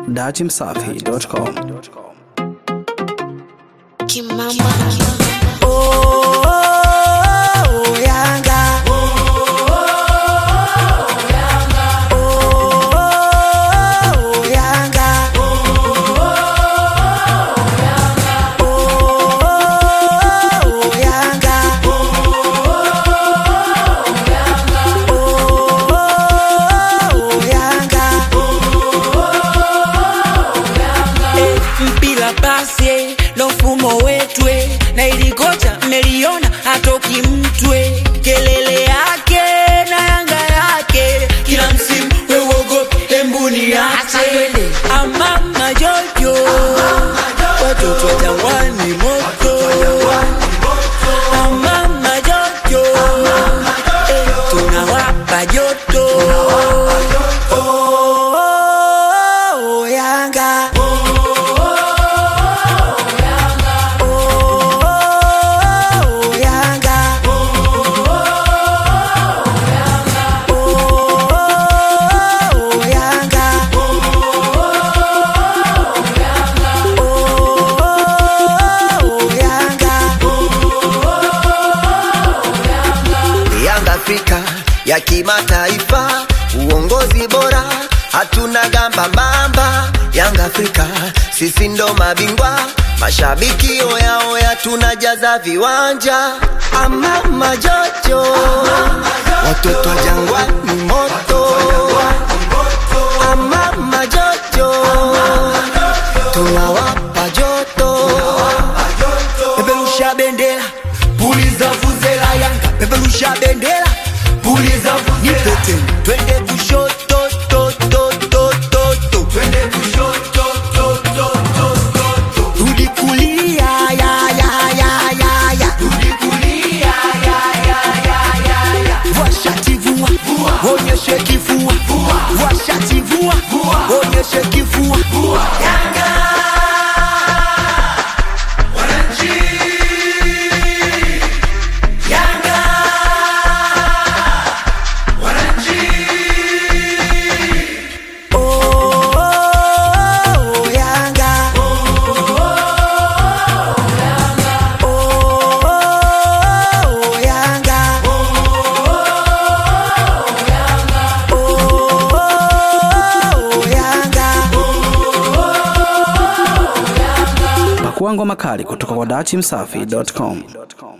dachimsafi.com. Kimamba. Oh, Yanga. Oh, Yanga. Oh, Yanga. Oh, Yanga. Eh, mpira pasi ndo mfumo wetwe na ilikocha mmeliona hatoki mtwe kelele yake na yanga yake kila msimu wewogope embuni yake amama jojo watoto wa jangwani moto amama jojo eh, tunawapa joto Oh, oh, Yanga. Oh, Yanga. Oh, Yanga. Oh, Yanga. Yanga Afrika ya kimataifa, uongozi bora, hatuna gamba mamba. Yanga Afrika, sisi ndo mabingwa, mashabiki oyaoya, tunajaza viwanja. Ama majojo, watoto wa jangwani moto. Ama majojo, tunawapa joto. peperusha bendera puliza vuvuzela yanga peperusha bendera puliza vuvuzela tena twende kushoto to to to to to twende kushoto to to to to to rudi kulia ya ya ya ya ya rudi kulia ya ya ya ya ya washati vua onyeshe kifua washati vua onyeshe kifua yanga Yanga Oh, oh, Yanga Oh, Yanga Oh, Yanga Pakua ngoma kali kutoka kwa dachimsafi.com.